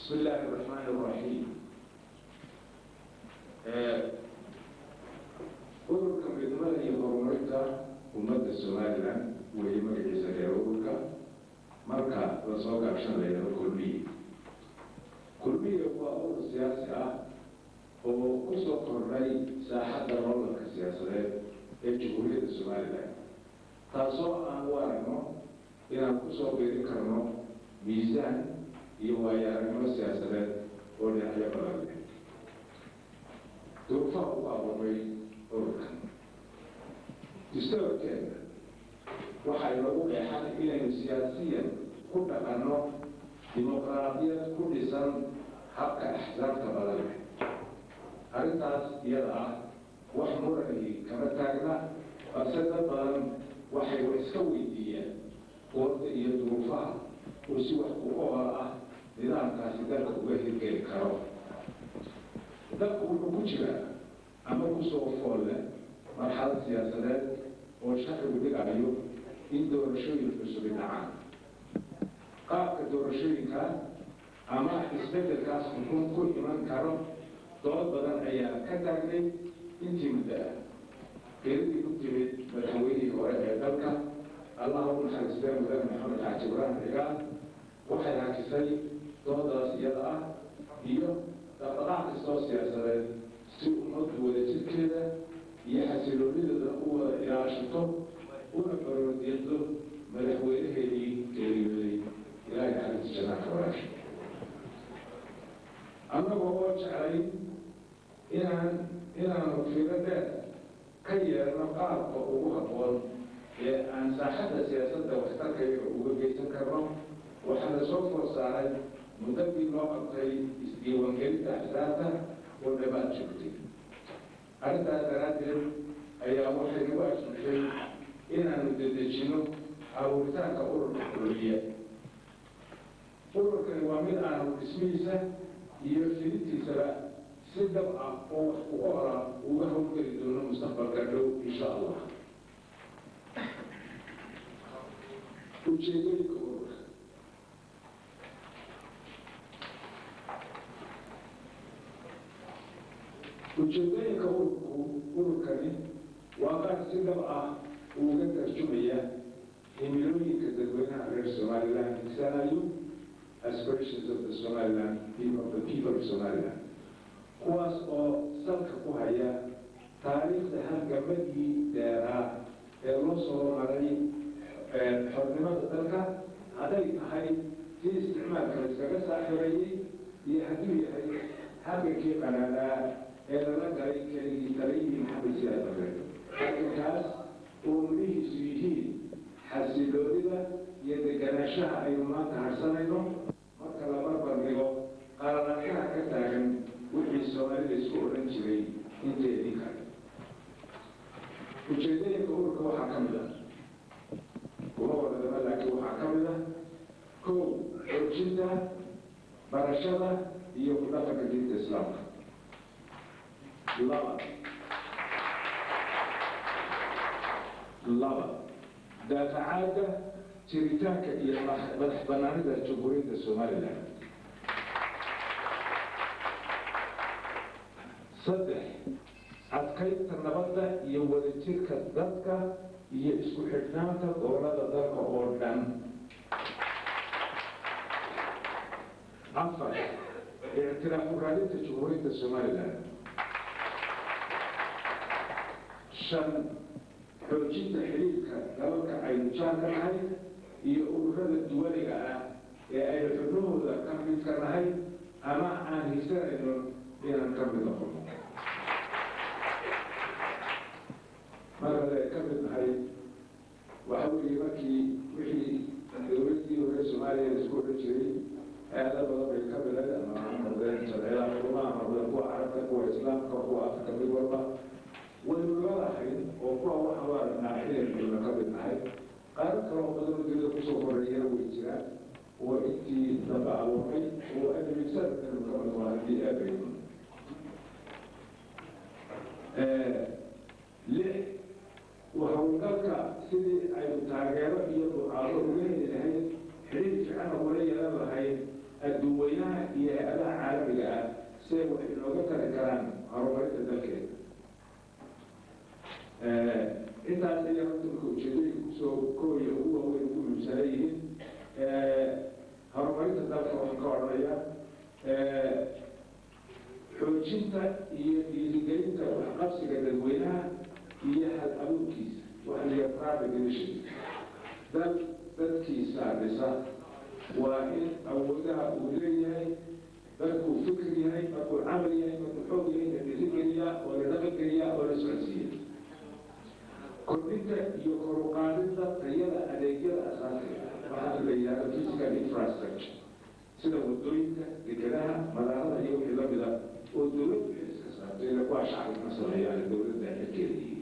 بسم الله الرحمن الرحيم ururka midnimada iyo horumarinta ummadda somalilan weeye magaciisa reer ururka marka lasoo gaabshan layado kulmiye kulmiye waa urur siyaasi ah oo kusoo kordhay saaxadda nololka siyaasadeed ee jamhuuriyadda somalilan taasoo aan u aragno inaan kusoo biirin karno miisaan iyo waayo-aragnimo siyaasadeed oo dhinacyo badan leh duruufaha ugu abuuray ururkan dastoorkeeda waxaa inoogu qeexan inaynu siyaasiyan ku dhaqanno dimuqraadiyad ku dhisan habka axsaabta badan leh arrintaas iyada ah wax murani kama taagna balse dad badan waxay wax iska weydiiyeen goorta iyo duruufaha oo si wax ku ool ah nidaamkaasi dalka uga hirgeli karo dalku wuxuu ku jiraa ama kusoo fool leh marxalad siyaasadeed oo sharcigu dhigayo in doorashooyin cusubi dhacaan qaabka doorashooyinka ama isbedelkaas xukun ku iman karo dood badan ayaa ka taagnay intii muddo ah geeridii ku timid madaxweynihii hore ee dalka allaha u naxariistee mudane maxamed xaaji ibraahim cigaal waxay hakisay doodaas iyada ah iyo dhaqdhaqaaq kastoo siyaasadeed si ummaddu wadajirkeeda iyo xasiloonideeda u wada ilaashato una baroordeedo madaxweynaheedii geeriyooday ilaahay xarinta janaanka walaasha annagoo oo jeclay inaan inaanu fiiro dheer ka yeelno qaabka ugu habboon ee aan saaxadda siyaasadda waxtarkayga uga geysan karno waxaana soo foor saaray muddadii loo qabtay isdiiwaangelinta axsaabta oo dhabaad joogtay arrintaas daraaddeed ayaa waxay nagu asmushay inaanu dedejino abuuritaanka ururka kulmiye ururkani waa mid aanu dhismihiisa iyo fidintiisaba si dab ah oo wax ku oola uga howlgeli doono mustaqbalka dhow insha allah ujeedooyinka ururka ujeedooyinka ururku ururkani waa qaar si dhab ah uga tarjumaya himilooyinka dadweynaha reer somaliland higsanayo aspirations of the somaliland of the people of somaliland kuwaas oo salka ku haya taariikhda halgamadii dheeraa ee loo soo maray xornimada dalka hadday tahay si isticmaalka layskaga saaxireeyey iyo hadduu yahay halgankii qanaadaa ee lala galay keligii taliyihii maxamed siyaad bare halgankaas oo midhihiisu yihiin xasiloonida iyo deganaanshaha aynu maanta harsanayno marka la barbar dhigo qalalaasaha ka taagan wixii soomaalida isku odhan jiray inteedii kale ujeedooyinka ururka waxaa ka mid ah kuma wadadama laakiin waxaa ka mid ah kow xoojinta barashada iyo ku dhaqanka diinta islaamka laba laba daafacaadda jiritaanka iyo madax banaanida jamhuuriyadda somalilan saddex adkaynta nabadda iyo wadajirka dadka iyo isku xidhnaanta gobolada dalka oo dhan afar ictiraafu raadinta jamhuuriyadda somalilan shan xoojinta xidhiirka dalalka aynu jaanka nahay iyo ururada duwaliga ah ee aynu xubnahooda ka midka nahay ama aan hisanayno inaan ka mid noqono marale ka mid nahay waxa weeye markii wixii dowladdii hore soomaaliya la isku odhan jiray hay-ada badan bay ka miday ama ha noqdeen sharciyada xurumaha ha noqdeen kuwa carabta kuwa islaamka kuwa afrika mid walba waynu lalahayn oo kuwa waxaan u aragnaa xililkaynu ka mid nahay qaar kaloo badan dunida kusoo horeeyana way jiraan oo intii dambe abuurmay oo adamisanadkanu ka mid waa haddii aabayno lix howlgalka sidii aynu taageero iyo ducaado uga heli lahayd xidhiir fiican ula yeelan lahayd adduweynaha iyo dalkeeda intaas ayaa horta marka ujeedooyinka kusoo kooya ugu waaweyn ugu muhiimsanay yihiin horumarinta dalka waxaan ka odhanaya xoojinta iyo dhiirigelinta waxqabsiga dadweynaha iyo hal abuurkiisa waxa la yidhaha private initiative dad dadkiisa dhisa waa in awoodaha uu leeyahay dadkuu fikir yahay markuu camal yahay markuu xoog yahay la dhiirigeliyaa oo la dhaqangeliyaa oo la socodsiiya kordhinta iyo koruqaadinta tayada adeegyada asaasiga waxaa la yidhahda physical infrastructure sida wadooyinka dekedaha madaarada iyo wixii lamida oo dowladdu iska saartay ila kuwa shacabka sameeyaan dowladda xilkeedii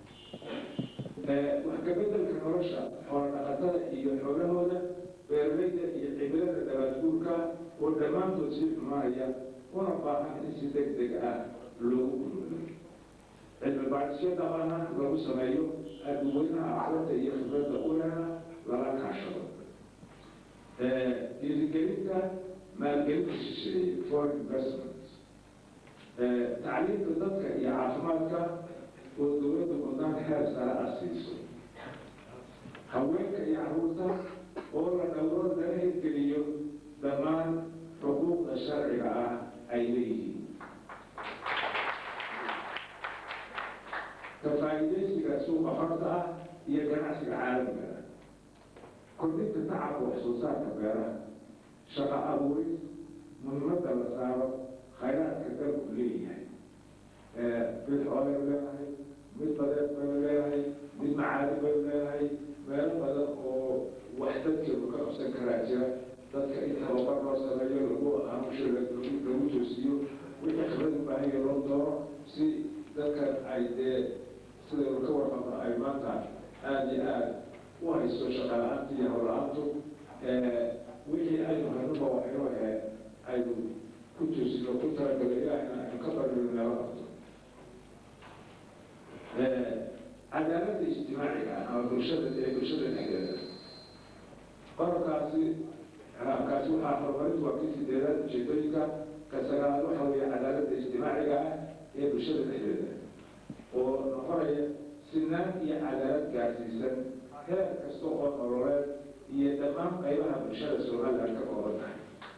wax ka bedelka nolosha xoola dhaqatada iyo xoolahooda beeralayda iyo cimilada dabaadguurka oo dhammaantood sii xumaanaya una baahan in si deg deg ah loogu gurmado cilmi baadhisyo dhabana lagu sameeyo adduweynaha aqoonta iyo khibradda ulena lala kaashado dhiirigelinta maalgelinta shisheeye foreign investment tacliimta dadka iyo caafimaadka oo dowladda wadaan heer sare ah siiso haweenka iyo carruurta oo la dhowro laga hirgeliyo dhammaan xuquuqda sharciga ah ay leeyihiin ka faa'iidaysiga suuqa xorta ah iyo ganacsiga caalamiga ah kordhinta tacabka wax soo saarka beeraha shaqo abuuris muhiimadda la saaro khayraadka dalku leeyahay mid xoolay leedahay mid badeed baynu leedahay mid macaadi baynu leedahay meelo badan oo wax dadkeedu ka qabsan karaa jira dadka in tababar loo sameeyo lagu amusho lagu toosiyo wixii khibrad u baahan yahay loo dooro si dadkan ay dee sidaynu ka warqabno ay maanta aada iyo aada u hayso shaqa la-aanta iyo howla-aantu wixii aynu haynuba waxaynu ahayd aynu ku toosino ku talagalo ilaahina aynu ka barino meelo qabto cadaaladda ijtimaaciga ama bulshada ee bulshada dhexdeeda qodobkaasi kaasi waxaa horumarintu waa kii sideedaad ujeedooyinka ka sagaalaad waxa weeye cadaaladda ijtimaaciga ah ee bulshada dhexdeeda oo noqonaya sinaan iyo cadaalad gaarsiisan heer kasta oo nololeed iyo dhammaan qaybaha bulshada somaliland ka kooban tahay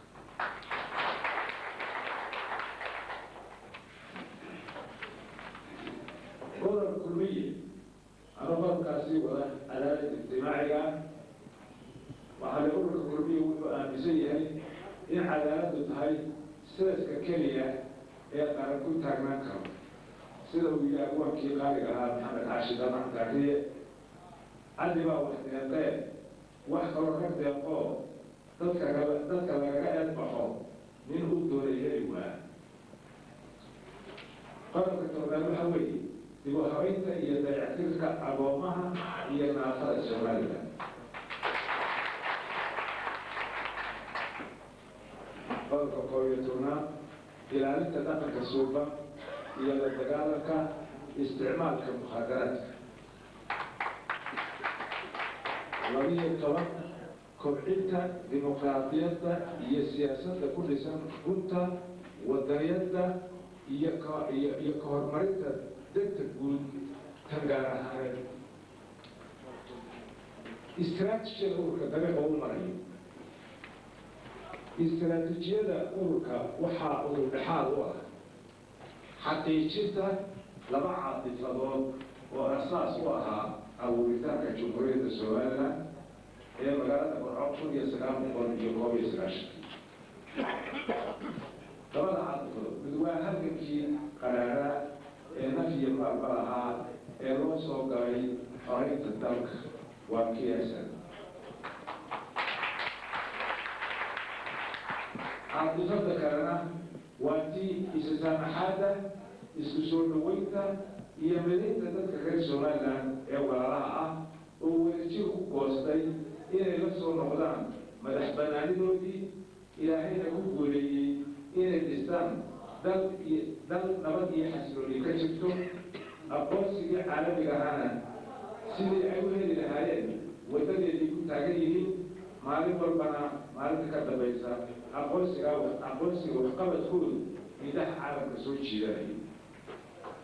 godob kulmiye ama qodobkaasi wada cadaalada ijtimaaciga waxaa le ururka kulmiye wuxuu aaminsan yahay in cadaaladdu tahay sidaska keliya ee qaran ku taagnaan karo sida uu yihi abwaankii qaaliga ahaa maxamed xaashi damac taariye cadli baa wax deeqee wax kaloo ka deeqoo dadka dadka lagaga eedbaxo nin uu doonay heli waa qodobka toobaad waxa weeye dib u habaynta iyo dayactirka agoomaha iyo naafada somaliland qodobka koob iyo tobnaad ilaalinta dhaqanka suuba iyo la dagaalanka isticmaalka mukhaadaraadka labiyo toban kobcinta dimuqraadiyadda iyo siyaasadda ku dhisan runta wadaniyadda iyo iyo iyo ka horumarinta degta guud tan gaar ahaaneed istraatijiyada ururka dariiqa u marayo istraatijiyada ururka waxaa urur dhexaad u ah xaqiijinta laba caadifadood oo asaas u ahaa abuuritaanka jumhuuriyadda somaliland ee magaalada burco kun iyo sagaal boqol iyo koob iyo sagaashankii labada caadifadood mid waa halgankii qaraaraa ee naf iyo maalba lahaa ee loo soo galay xoreynta dalka waa kiyasan caadifada kalena waa tii isasaamaxaada isku soo dhaweynta iyo midinta dadka reer somaliland ee walaalaha ah oo wadajir ku goostay inay la soo noqdaan madax banaanidoodii ilaahayna ku guuleeyey inay dhistaan dal iyo dal nabad iyo xasilooni ka jirto aqoonsigii caalamiga ahaana sidii ay u heli lahaayeen wadadeedii ku taagan yihiin maalin walbana maalinta ka dambaysa aqoonsiga aqoonsiga waxqabadkoodu midaha caalamka soo jiidanaya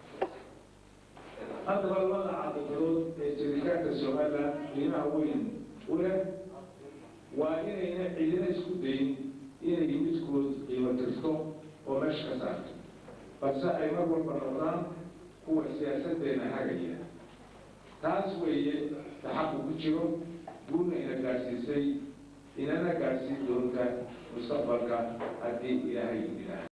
haddaba labada caqibadood ee jiritaanka somalilan qiimaha weyn u leh waa inayna cidina isku dayin inay midkood qiimo tirto oo meesha ka saarto balse ay mar walba noqdaan kuwa siyaasaddeena hagaya taas weeye taxaqu ku jiro guulna ina gaadhsiisay inana gaadhsiin doonta mustaqbalka haddii ilaahay idinaa